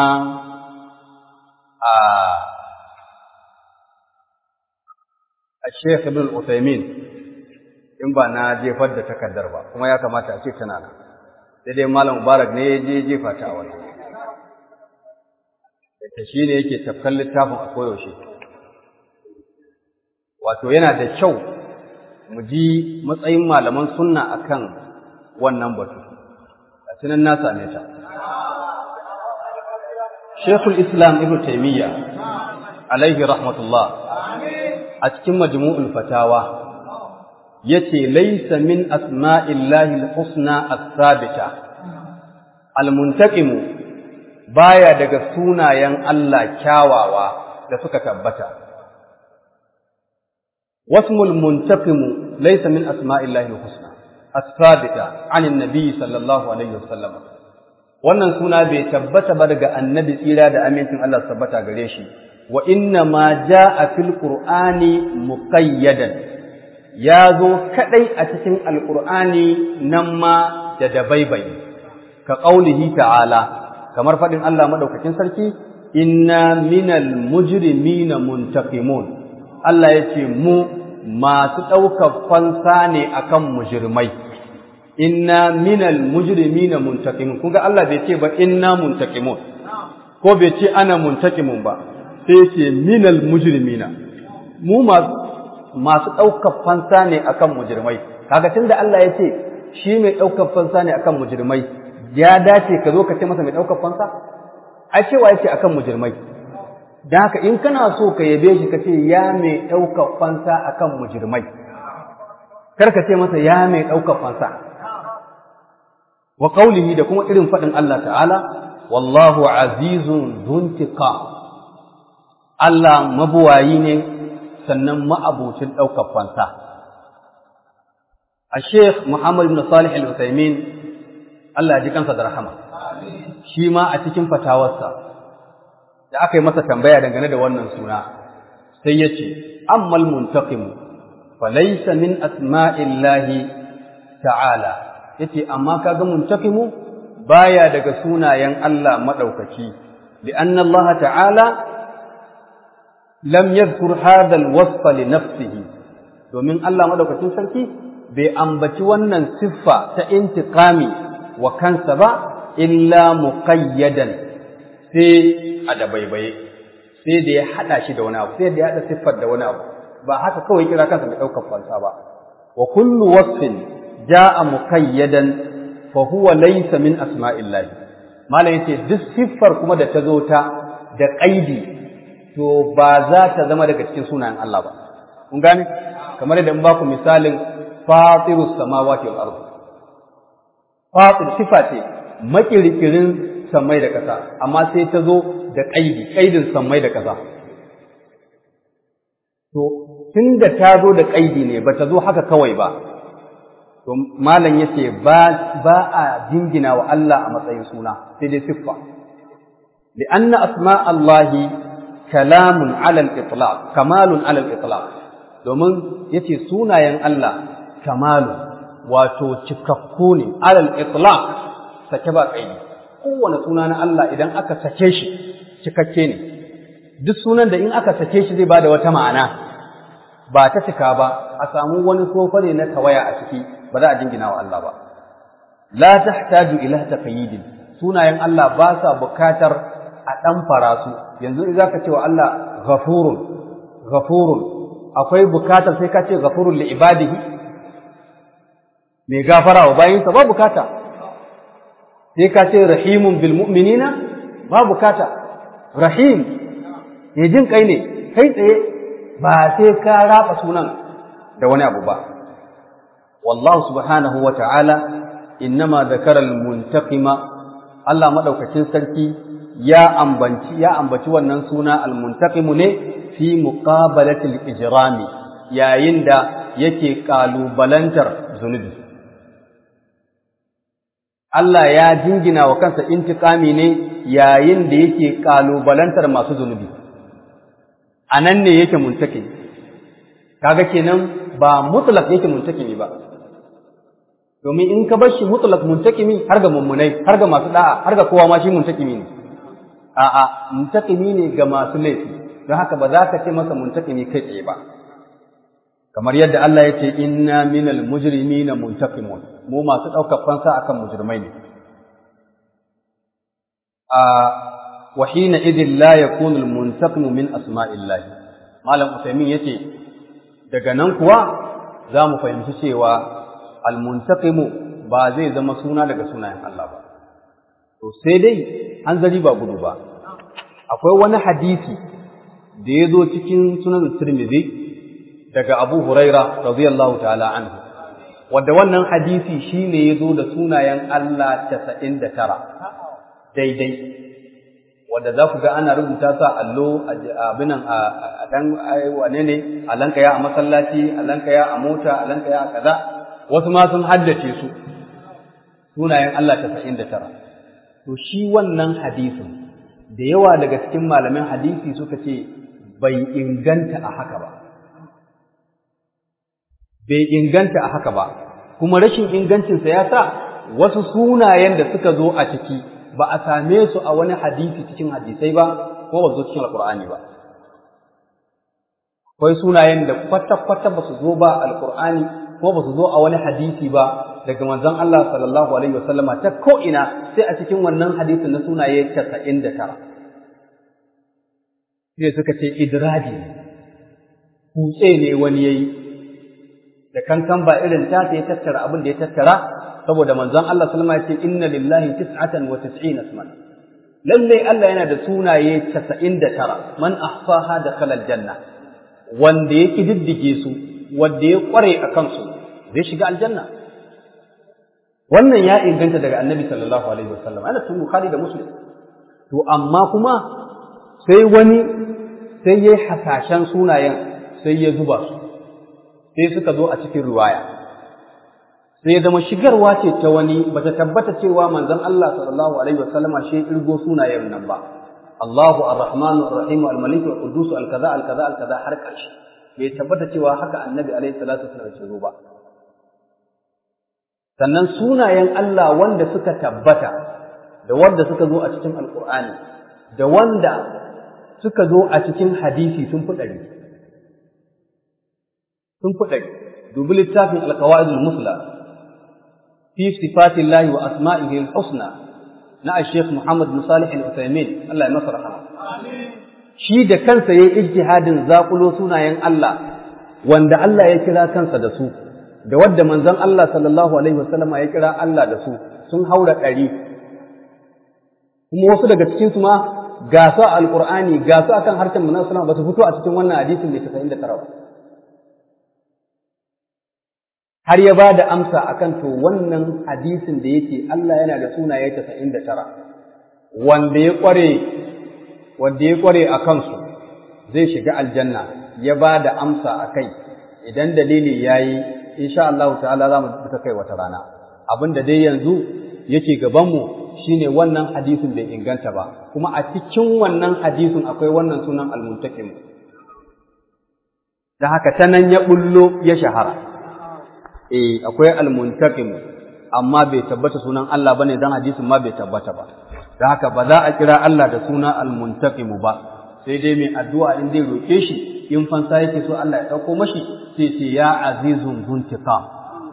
a Sheikh Ibn Uthaymeen in ba na jefar da takardar ba kuma ya kamata a ce tana nan sai dai Malam Mubarak ne ya je jefa ta a wannan da shi ne yake tafkan littafin a koyaushe wato yana da kyau mu ji matsayin malaman sunna akan wannan batu a tunan na same ta Sheikhul Islam Ibn Taymiyyah alaihi rahmatullah a cikin majmu'ul fatawa yace laysa min asma'illahi al-husna as-sabita al-muntaqimu baya daga sunayen Allah kyawawa da suka tabbata wasmul muntaqimu laysa min asma'illahi al-husna as-sabita 'an an-nabi sallallahu alaihi wasallam wannan suna bai tabbata ba daga annabi tsira da amincin Allah tabbata gare shi wa inna ma jaa fil qur'ani muqayyadan ya zo kadai a cikin alqur'ani nan ma da dabaibai ka qaulihi ta'ala kamar fadin Allah madaukakin sarki inna minal mujrimina muntaqimun Allah yace mu masu ɗaukar fansa ne akan mujrimai inna minal mujrimina muntaqimun kunga Allah bai ce ba inna muntaqimun ko bai ce ana muntaqimun ba sai ce minal mujrimina mu masu masu ɗaukar fansa ne akan mujrimai kaga tunda Allah ya ce shi mai ɗaukar fansa ne akan mujrimai ya dace ka zo ka ce masa mai ɗaukar fansa ai cewa yace akan mujrimai dan haka in kana so ka yabe shi ka ce ya mai ɗaukar fansa akan mujrimai kar ka ce masa ya mai ɗaukar fansa wa qaulihi da kuma irin faɗin Allah ta'ala wallahu azizun dhuntiqa Allah mabuwayi ne sannan ma'abucin ɗaukar fansa a Sheikh Muhammad bin Salih al-Utsaimin Allah ya ji kansa da rahama shi ma a cikin fatawarsa da aka yi masa tambaya dangane da wannan suna sai ya ce ammal muntaqim fa laysa min asma'illahi ta'ala yace amma kaga muntaqimu baya daga sunayen Allah madaukaki li'anna Allah ta'ala lam yadhkur hadha al-wasf li nafsihi domin Allah madaukakin sarki bai ambaci wannan siffa ta intiqami wa kansa ba illa muqayyadan sai a dabaibaye sai da ya hada shi da wani abu sai da ya hada siffar da wani abu ba haka kawai kira kansa mai daukar fansa ba wa kullu wasfin jaa muqayyadan fa huwa laysa min asma'illah malam yace duk siffar kuma da ta zo ta da qaidi to ba za ta zama daga cikin sunayen Allah ba kun gane kamar yadda in ba ku misalin fatirus samawati wal ardh fatir sifa ce makirkirin samai da ƙasa amma sai ta zo da ƙaidi ƙaidin samai da ƙasa to tun da ta zo da ƙaidi ne ba ta zo haka kawai ba to malam yace ba ba a jingina wa Allah a matsayin suna sai dai siffa li'anna asma Allahi kalamun alal itlaq kamalun alal itlaq domin yace sunayen Allah kamalu wato cikakku ne alal itlaq sake ba kaidi kowane suna na Allah idan aka sake shi cikakke ne duk sunan da in aka sake shi zai bada wata ma'ana ba ta cika ba a samu wani sofare na tawaya a ciki ba za a jingina wa Allah ba la tahtaju ila taqyidin sunayen Allah ba sa bukatar a dan farasu yanzu idan ka ce wa Allah ghafurun ghafurun akwai bukatar sai ka ce ghafurun li ibadihi mai gafara wa bayinsa ba bukata sai ka ce rahimun bil mu'minina ba bukata rahim ne jin kai ne kai tsaye ba sai ka raba sunan da wani abu ba wallahu subhanahu wa ta'ala innama zakara al-muntaqima Allah madaukakin sarki ya ambanci ya ambaci wannan suna al-muntaqimu ne fi muqabalati al-ijrami yayin da yake kalubalantar zunubi Allah ya jingina wa kansa intiqami ne yayin da yake kalubalantar masu zunubi anan ne yake muntaki kaga kenan ba mutlaq yake muntakimi ba domin in ka bar shi mutlaq muntakimi har ga mummunai har ga masu da'a har ga kowa ma shi muntakimi ne a'a muntakimi ne ga masu laifi don haka ba za ka ce masa muntakimi kai tsaye ba kamar yadda Allah ya ce inna minal mujrimina muntaqimun mu masu ɗaukar fansa akan mujrimai ne a wa hina idin la yakunu al muntaqimu min asma'illahi malam usaimin yace daga nan kuwa za mu fahimci cewa al muntaqimu ba zai zama suna daga sunayen Allah ba to sai dai hanzari ba gudu ba akwai wani hadisi da ya zo cikin sunan Tirmidhi daga Abu Huraira radiyallahu ta'ala anhu wanda wannan hadisi shine yazo da sunayen Allah 99 daidai wanda za ku ga ana rubuta sa allo abinan a dan wane ne a lankaya a masallaci a lankaya a mota a lankaya a kaza wasu ma sun haddace su sunayen Allah 99 to shi wannan hadisin da yawa daga cikin malaman hadisi suka ce bai inganta a haka ba bai inganta a haka ba kuma rashin ingancinsa ya sa wasu sunayen da suka zo a ciki ba a same su a wani hadisi cikin hadisai ba ko ba zo cikin alkur'ani ba akwai sunayen da kwata-kwata ba su zo ba alkur'ani ko ba su zo a wani hadisi ba daga manzon Allah sallallahu alaihi wasallama ta ko ina sai a cikin wannan hadisin na sunaye 99 sai suka ce idraji kutse ne wani yayi da kankan ba irin ta ya tattara abin da ya tattara saboda manzon Allah sallama ya ce inna lillahi tis'atan wa tis'ina isman lalle Allah yana da sunaye 99 man ahsaha dakhala aljanna wanda ya kididdige su wanda ya kware a kansu zai shiga aljanna wannan ya inganta daga annabi sallallahu alaihi wasallam ana cikin bukhari da muslim to amma kuma sai wani sai yayi hasashen sunayen sai ya zuba su sai suka zo a cikin riwaya sai ya zama shigarwa ce ta wani bata tabbata cewa manzon Allah sallallahu alaihi wasallama shi irgo sunayen nan ba Allahu ar-Rahman ar-Rahim al-Malik al-Qudus al-kaza al-kaza al-kaza har ƙarshe bai tabbata cewa haka annabi alaihi salatu wasallam ya zo ba sannan sunayen Allah wanda suka tabbata da wanda suka zo a cikin alkur'ani da wanda suka zo a cikin hadisi sun fi ɗari sun fi ɗari dubi littafin alkawa'idul musla fi sifatin lahi wa asma'ihi al-husna na al-sheikh Muhammad bin Salih al-Uthaymin Allah ya masa rahama shi da kansa yayin ijtihadin zakulo sunayen Allah wanda Allah ya kira kansa da su da wadda manzon Allah sallallahu alaihi wasallama ya kira Allah da su sun haura ɗari kuma wasu daga cikin su ma ga su alqur'ani ga su akan harshen manzon sallallahu ba su fito a cikin wannan hadisin mai 99 ba har ya ba da amsa akan to wannan hadisin da yake Allah yana da sunaye 99 wanda ya kware wanda ya kware a kansu zai shiga aljanna ya ba da amsa a kai idan dalili yayi insha Allah ta'ala za mu ta kai wata rana abin da dai yanzu yake gabanmu shine wannan hadisin bai inganta ba kuma a cikin wannan hadisin akwai wannan sunan almuntakim da haka ta nan ya bullo ya shahara eh akwai almuntakim amma bai tabbata sunan Allah bane dan hadisin ma bai tabbata ba da haka ba za a kira Allah da suna almuntakim ba sai dai mai addu'a in zai roke shi in fansa yake so Allah ya dauko mashi sai ce ya azizun zuntiqam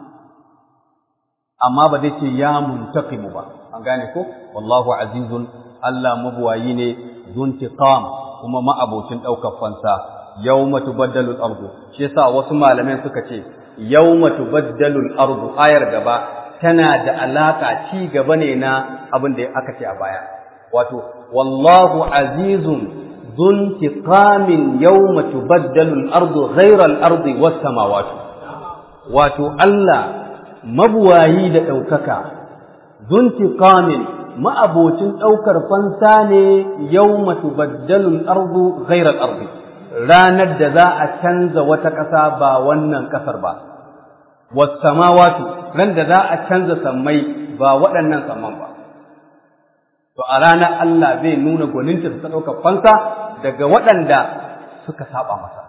amma ba zai ce ya muntaqimu ba an gane ko wallahu azizun Allah mabuwayi ne zuntiqam kuma ma'abocin daukar fansa yawma tubaddalu al-ardu shi yasa wasu malamai suka ce yawma tubaddalu al-ardu ayar gaba tana da alaka ci gaba ne na abin da aka ce a baya wato wallahu azizun zuntiqamin yawma tubaddalu al-ardu ghayra al-ardi was-samawati wato Allah mabuwayi da ɗaukaka, zuntiƙamin ma'abocin ɗaukar fansa ne yau matubaddalul ardu ghairar ardi ranar da za a canza wata ƙasa ba wannan ƙasar ba, wasamawatu ran da za a canza sammai ba waɗannan samman ba. To a ranar Allah zai nuna gwaninta ta ɗaukar fansa daga waɗanda suka saba masa.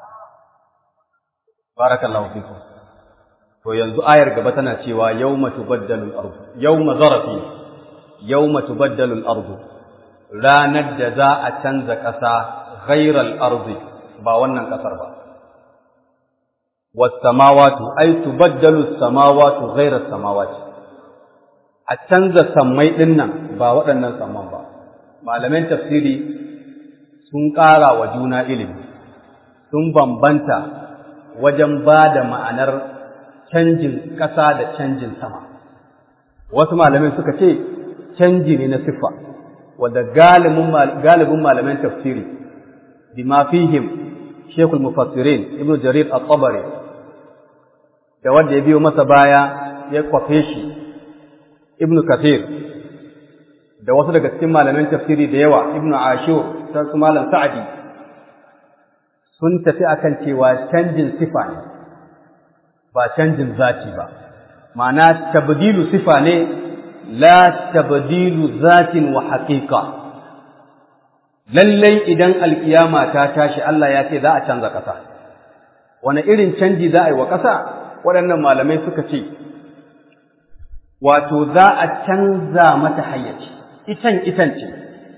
Barakallahu fikum. to yanzu ayar gaba tana cewa yawma tubaddalu al-ardu yawma zarafi yawma tubaddalu al-ardu ranar da za a canza ƙasa ghairal ardi ba wannan ƙasar ba was samawati ay tubaddalu as-samawati ghairas samawati a canza sammai din nan ba waɗannan samman ba malaman tafsiri sun ƙara wa juna ilimi sun bambanta wajen ba da ma'anar canjin ƙasa da canjin sama wasu malamai suka ce canji ne na siffa wanda galibin malaman tafsiri bima fihim shekul mufassirin ibn jarir at-tabari da wanda ya biyo masa baya ya kwafe shi ibn kathir da wasu daga cikin malaman tafsiri da yawa ibn ashur ta su malam sa'adi sun tafi akan cewa canjin sifa ne ba canjin zati ba ma'ana tabdilu sifa ne la tabdilu zatin wa haqiqa lallai idan alkiyama ta tashi Allah ya ce za a canza ƙasa wani irin canji za a yi wa ƙasa waɗannan malamai suka ce wato za a canza mata hayyaci itan itan ce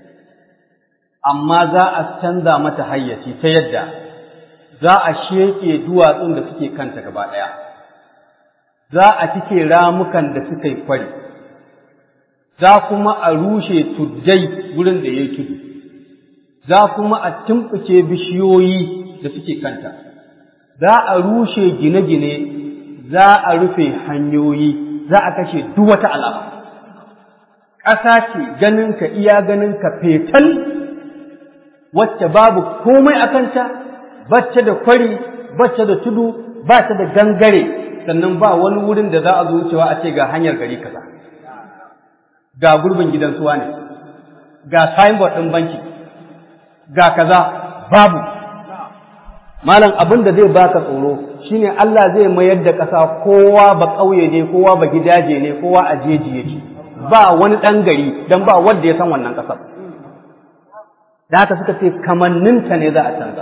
amma za a canza mata hayyaci ta yadda za a sheke duwatsun da suke kanta gaba ɗaya za a cike ramukan da suka yi kwari, za kuma a rushe tuddai wurin da ya yi tudu, za kuma a tumɓuke bishiyoyi da suke kanta, za a rushe gine-gine za a rufe hanyoyi za a kashe duk wata alama ƙasa ce ganinka iya ganinka fetal wacce babu komai a kanta bacce da kwari bacce da tudu ba ta da gangare sannan ba wani wurin da za a zo wucewa a ce ga hanyar gari kaza ga gurbin gidan suwa ne ga signboard ɗin banki ga kaza babu malam abin da zai baka tsoro shine Allah zai mayar da ƙasa kowa ba ƙauye ne kowa ba gidaje ne kowa a jeji yake ba wani ɗan gari don ba wanda ya san wannan ƙasar da haka suka ce kamanninta ne za a canza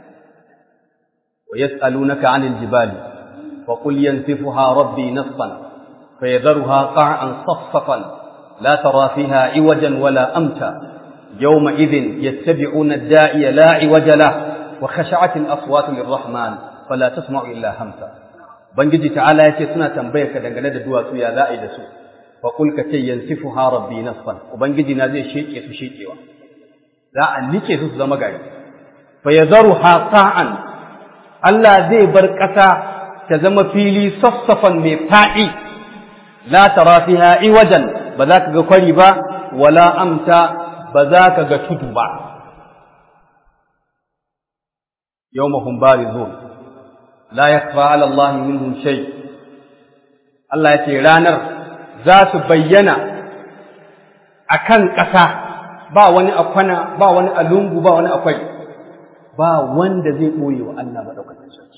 wa yas'alunaka 'anil jibali fa qul yansifuha rabbi nasfan fayadharuha qa'an saffafan la tara fiha 'iwajan wala amta yawma idhin yattabi'una ad-da'iya la 'iwaja lahu wa khashi'at al-aswat lir-rahman fala tasma'u illa hamsa bangiji ta'ala yace suna tambayar ka dangane da duwatsu ya za'i da su fa qul ka ce yansifuha rabbi nasfan ubangiji na zai sheke su shekewa za a nike su su zama gari fa yadharuha qa'an Allah zai bar ƙasa ta zama fili sassafan mai faɗi la tara fiha iwajan ba za ka ga kwari ba wala amta ba za ka ga tudu ba yawmahum barizun la yakfa ala Allah minhum shay Allah ya ce ranar za su bayyana akan ƙasa ba wani akwana ba wani alungu ba wani akwai ba wanda zai ɓoye wa Allah maɗaukacin sarki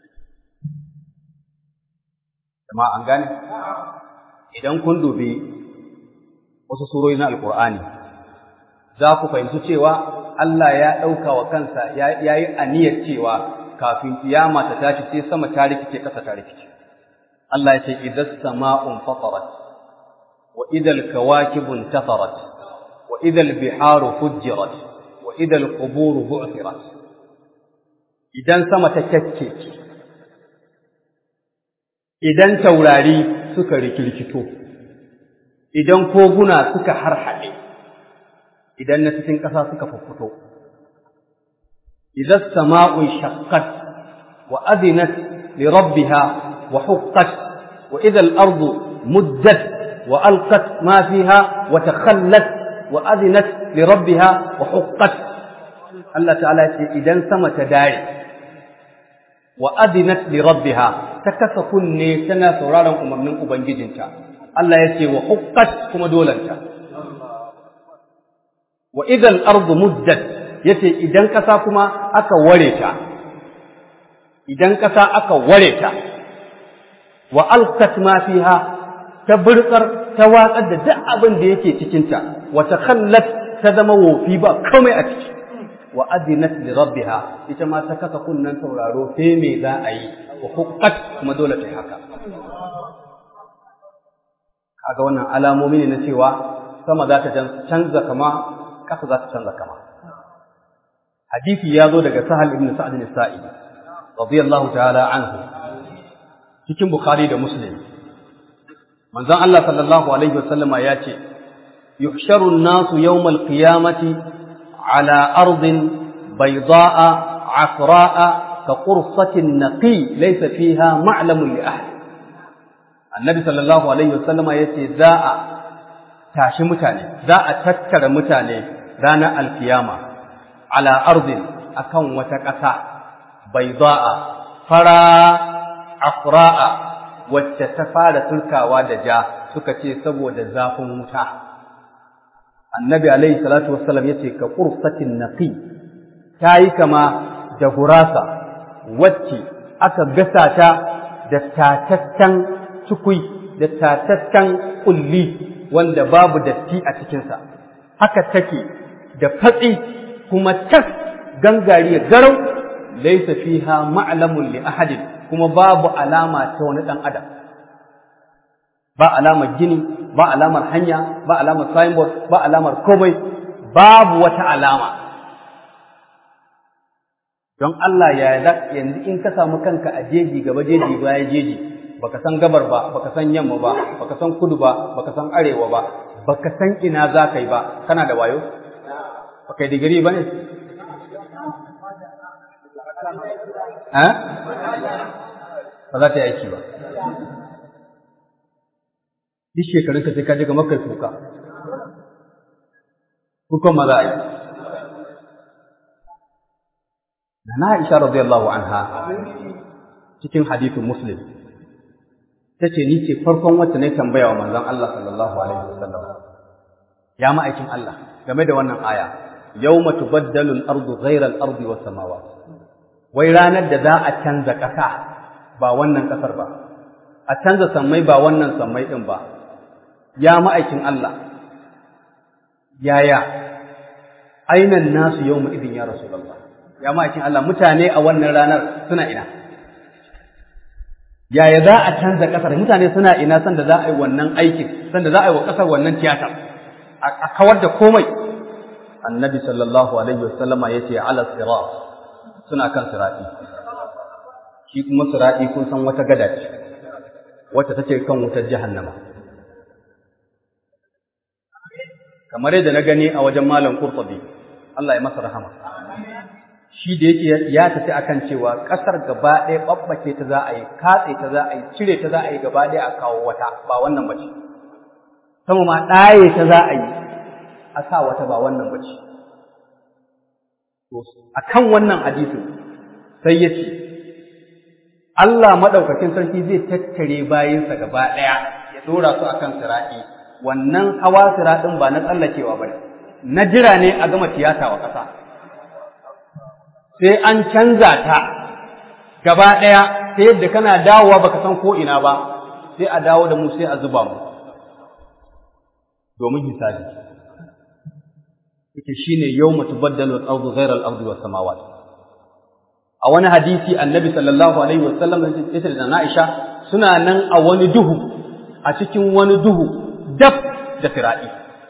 Jama an gane idan kun dubi wasu surori na alkur'ani za ku fahimci cewa Allah ya ɗauka wa kansa ya yi aniyar cewa kafin kiyama ta tashi sai sama ta rikice ƙasa ta rikice Allah ya ce idan sama'un fatarat wa idal kawakibun tafarat wa idal biharu fujjirat wa idal quburu bu'thirat idan sama ta kyakkece idan taurari suka rikirkito idan koguna suka harhaɗe idan na cikin ƙasa suka fuffuto idan sama'un shaqqat wa adinat li rabbiha wa huqqat wa idal ardu muddat wa alqat ma fiha wa takhallat wa adinat li rabbiha wa huqqat Allah ta'ala ya ce idan sama ta dare wa adinat li rabbiha ta kasa kunne tana sauraron umarnin ubangijinta Allah ya ce wa huqqat kuma dolanta wa idan ardu muddat yace idan kasa kuma aka ware ta idan kasa aka ware ta wa alqat ma fiha ta burkar ta watsar da duk abin da yake cikin ta wa takhallat ta zama wofi ba komai a ciki wa adinat li rabbiha ita ma ta kasa kunnan sauraro sai me za a yi wa huqqat kuma dole ta yi haka kaga wannan alamomi ne na cewa sama za ta canza kama ƙasa za ta canza kama hadisi ya zo daga sahal ibn sa'd al-sa'id radiyallahu ta'ala anhu cikin bukhari da muslim manzon Allah sallallahu alaihi wasallama ya ce yuhsharu an-nasu yawm al-qiyamati على أرض بيضاء عفراء كقرصة النقي ليس فيها معلم لأحد النبي صلى الله عليه وسلم يتي ذاء tashi mutane za a tattara mutane ranar alkiyama ala arzin akan wata ƙasa baida'a fara afra'a wacce ta fara turkawa da ja suka ce saboda zafin wuta annabi alaihi salatu wassalam yace ka qursatin naqi tayi kama da gurasa wacce aka gasa ta da tatattan cikui da tatattan kulli wanda babu datti a cikin sa haka take da fatsi kuma tas gangariya garau laysa fiha ma'lamun li ahadin kuma babu alama ta wani dan adam ba alamar gini ba alamar hanya ba alamar signboard ba alamar komai babu wata alama don Allah ya yanzu in ka samu kanka a jeji gaba jeji baya jeji baka san gabar ba baka san yamma ba baka san kudu ba baka san arewa ba baka san ina za ka yi ba kana da wayo baka yi digiri ba ne ba za ta yi aiki ba duk shekarun ka sai ka je ga makai kuka kukan ma za a yi na Aisha radiyallahu anha cikin hadithin Muslim tace ni ce farkon wacce ne tambaya wa manzon Allah sallallahu alaihi wasallam ya ma'aikin Allah game da wannan aya yawma tubaddalu al-ardu ghayra al-ardi was samawati wai ranar da za a canza ƙasa ba wannan ƙasar ba a canza sammai ba wannan sammai din ba ya ma'aikin Allah yaya ainan nasu yawma idin ya rasulullah ya ma'aikin Allah mutane a wannan ranar suna ina yaya za a canza ƙasar mutane suna ina sanda za a yi wannan aikin sanda za a yi wa ƙasar wannan tiyata a kawar da komai annabi sallallahu alaihi wasallama ya ce ala sirat suna kan sirati shi kuma sirati kun san wata gada ce wacce take kan wutar jahannama kamar yadda na gani a wajen malam Qurtubi Allah ya masa rahama shi da yake ya tafi akan cewa kasar gaba ɗaya babbace ta za a yi katse ta za a yi cire ta za a yi gaba ɗaya a kawo wata ba wannan bace sama ma ɗaye ta za a yi a sa wata ba wannan bace to akan wannan hadisin sai ya ce Allah madaukakin sarki zai tattare bayinsa gaba ɗaya ya dora su akan sira'i wannan hawa siraɗin ba na tsallakewa ba na jira ne a gama tiyata wa ƙasa sai an canza ta gaba ɗaya ta yadda kana dawowa baka san ko ina ba sai a dawo da mu sai a zuba mu domin hisabi yake shine yawma tubaddalu al-ardu ghayra al-ardi was samawati a wani hadisi annabi sallallahu alaihi wasallam ya ce da Aisha suna nan a wani duhu a cikin wani duhu daf da fira'i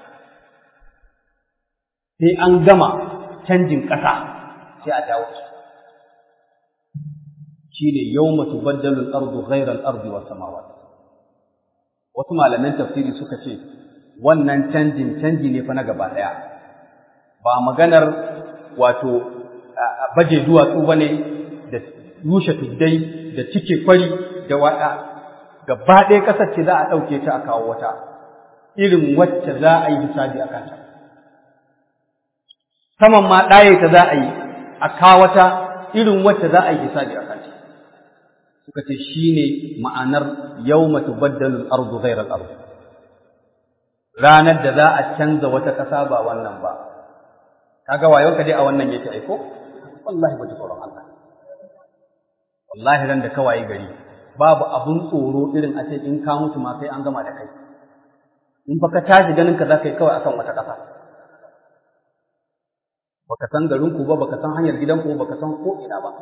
sai an gama canjin ƙasa sai a dawo shi ne yau matu baddalin ardu ghairar ardu wa samawa wasu malaman tafsiri suka ce wannan canjin canji ne fa na gaba ɗaya ba maganar wato baje duwatsu ba ne da rushe tuddai da cike kwari da waɗa gaba ɗaya ƙasar ce za a ɗauke ta a kawo wata irin wacce za a yi hisabi a kanta saman ma ɗaye ta za a yi a kawata irin wacce za a yi hisabi a kanta suka ce shi ne ma'anar yau matu baddalin arzu zairar arzu ranar da za a canza wata ƙasa ba wannan ba kaga wayon ka dai a wannan yake aiko wallahi ba ji tsoron Allah wallahi ran da kawai gari babu abun tsoro irin a ce in ka mutu ma sai an gama da kai in fa ka tashi ganin ka za ka yi kawai akan wata ƙasa baka san garin ku ba baka san hanyar gidan ku baka san ko ina ba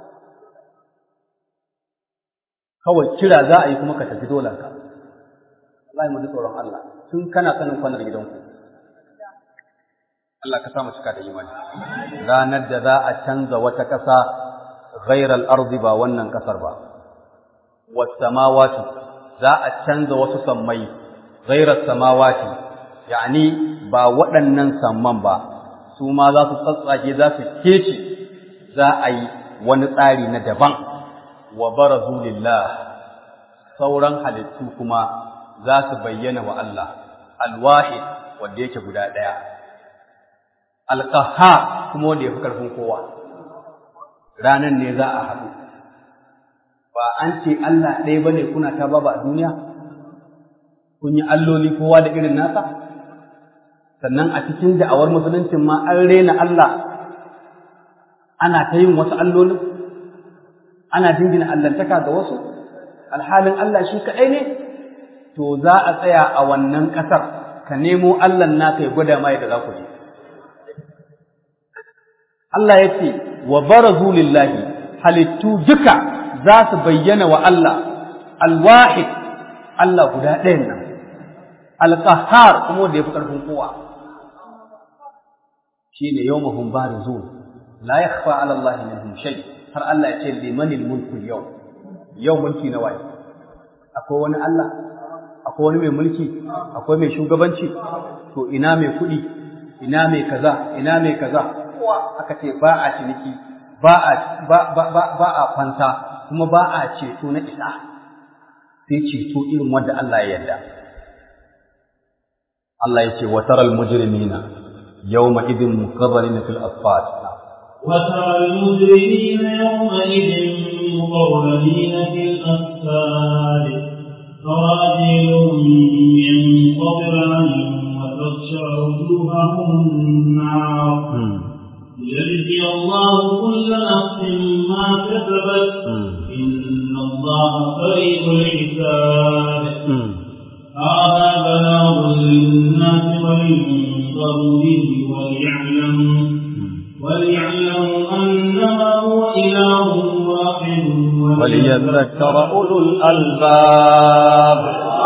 kawai kira za a yi kuma ka tafi dolan ka wallahi mu ji tsoron Allah tun kana sanin kwanar gidan ku Allah ka samu cika da imani ranar da za a canza wata ƙasa ghairal ardi ba wannan ƙasar ba was samawati za a canza wasu sammai ghairas samawati yani ba waɗannan samman ba su ma za su tsatsage za su kece za a yi wani tsari na daban wa barazu lillah sauran halittu kuma za su bayyana wa Allah alwahid wanda yake guda ɗaya alqaha kuma wanda yafi karfin kowa ranan ne za a haɗu ba an ce Allah ɗaya bane kuna ta baba a duniya kun yi alloli kowa da irin nasa sannan a cikin da'awar musuluncin ma an rena Allah ana ta yin wasu allolin ana jingina allantaka ga wasu alhalin Allah shi kaɗai ne to za a tsaya a wannan ƙasar ka nemo Allah naka ya gwada ma yadda za ku je Allah ya ce wa barazu lillahi halittu duka za su bayyana wa Allah alwahid Allah guda ɗayan nan alqahhar kuma da yafi ƙarfin kowa shine yawmahum barizun la yakhfa 'ala Allah minhum shay har Allah ya ce limanil mulku yau yau mulki na waye akwai wani Allah akwai wani mai mulki akwai mai shugabanci to ina mai kuɗi ina mai kaza ina mai kaza kowa aka ce ba a ciniki ba a ba ba ba a fanta kuma ba a ceto na isa sai ceto irin wanda Allah ya yarda Allah ya ce wa taral mujrimina yawma idin muqarranina fil asfat وترى المجرمين يومئذ مقرنين في الأسفار سرابيلهم من قطران وتغشى وجوههم النار ليجزي الله كل نفس ما كسبت إن الله سريع الحساب هذا بلاغ للناس ولينظروا به وليعلموا وليعلموا أنما هو إله واحد وليذكر أولو الألباب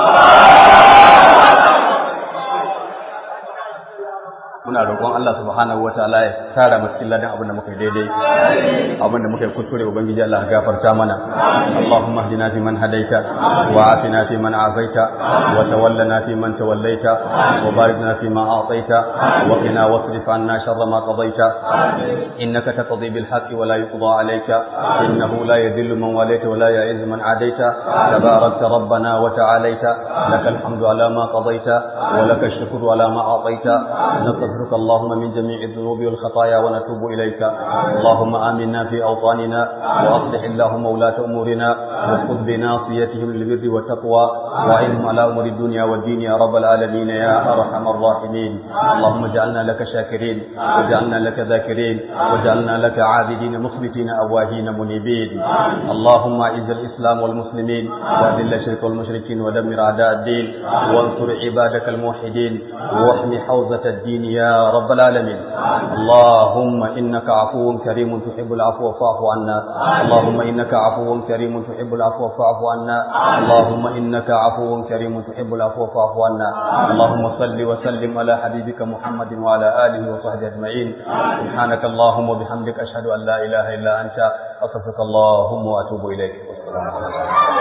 muna roƙon Allah subhanahu wataala ya tara mu cikin ladan abin da muka yi daidai abin da muka yi kuskure ubangiji Allah ya gafarta mana Allahumma hdina fi man hadaita wa afina fi man afaita wa tawallana fi man tawallaita wa barik lana fi ma a'taita wa qina wasrif anna sharra ma qadaita innaka taqdi bil haqqi wa la yuqda alayka innahu la yadhillu man walayta wa la ya'izzu man adaita tabarakta rabbana wa ta'alaita lakal hamdu ala ma qadaita wa lakal shukru ala ma a'taita نستغفرك اللهم من جميع الذنوب والخطايا ونتوب إليك اللهم آمنا في أوطاننا وأصلح اللهم ولاة أمورنا وخذ بناصيتهم للبر والتقوى وأعينهم على أمور الدنيا والدين يا رب العالمين يا أرحم الراحمين اللهم اجعلنا لك شاكرين وجعلنا لك ذاكرين وجعلنا لك عابدين مخبتين أواهين منيبين اللهم أعز الإسلام والمسلمين وأذل الشرك والمشركين ودمر أعداء الدين وانصر عبادك الموحدين واحمي حوزة الدين يا رب العالمين اللهم إنك عفو كريم تحب العفو فاعف عنا اللهم إنك عفو كريم تحب العفو فاعف عنا اللهم إنك عفو كريم تحب العفو فاعف عنا اللهم صل وسلم على حبيبك محمد وعلى آله وصحبه أجمعين سبحانك اللهم وبحمدك أشهد أن لا إله إلا أنت أستغفرك اللهم وأتوب إليك والسلام عليكم